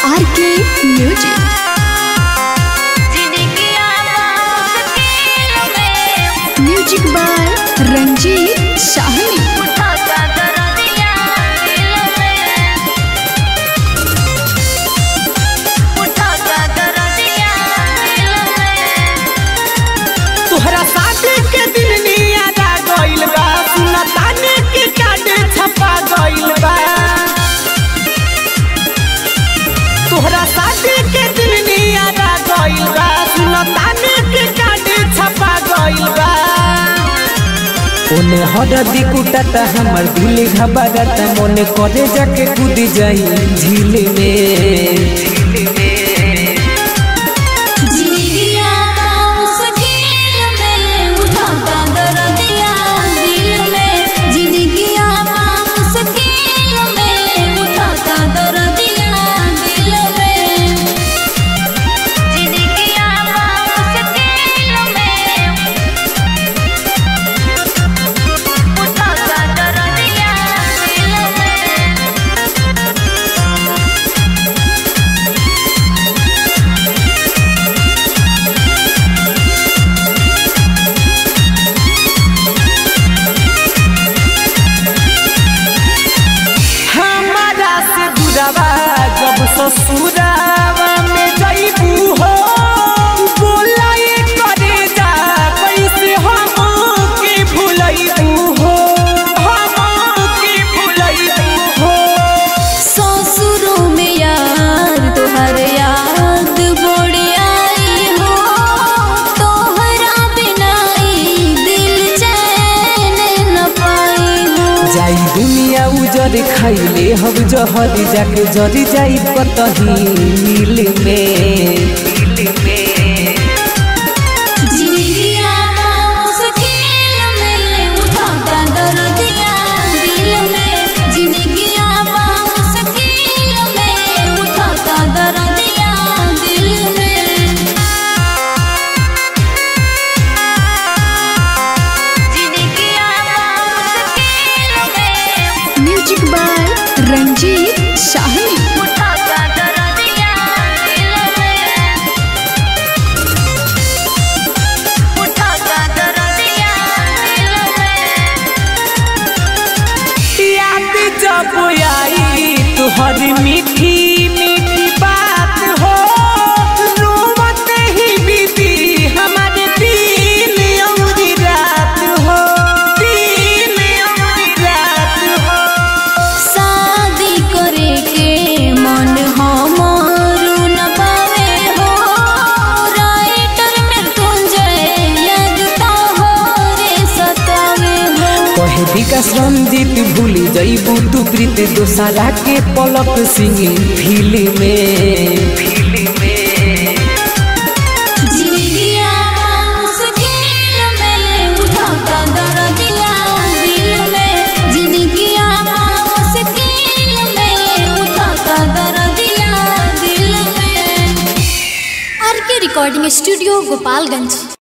R K music music by Ranjit Shahni तोहरा शादी के दिन नियादा गइल बा सुना ताने के कार्ड छपा गइल बा तोहरा शादी के दिन नियादा गइल बा सुना ताने के कार्ड छपा गइल बा ओने हरदी कुटाता हमर दिल घबराता मोने करे जाके कूद जाई झील में हमारा से दुरावा जब ससुरावा में जइबू हो बोलाई करे जा कैसे हम के भुलइबू हो हम के भुलइबू हो ससुरों में यार तोहर याद बड़ी आई हो तोहरा बिना ई दिल चैन न पाई हो जाई दुनिया उजर खाइले हम जहर जाके जरी जाई कतही मिल में जिंदगिया मुश्किल में उठाता दर्दिया दिल में जिंदगिया मुश्किल में उठाता दर्दिया दिल में म्यूजिक बाय रंजीत शाहनी याद जब आई तुहर मीठी मीठी बात हो रोवत ही बीती हमारे दिन औरी रात हो दिन औरी रात हो शादी करे के मन हमारू न पावे हो राइटर में तुझे लगता हो रे सतावे हो कहे विकास रंजीत भूली जईबू तू प्रीत दोसरा के पलक सिंह फिल्म में जिंदगिया मुश्किल में उठाता दर्दिया दिल में जिंदगिया मुश्किल में उठाता दर्दिया दिल में आर के रिकॉर्डिंग स्टूडियो गोपालगंज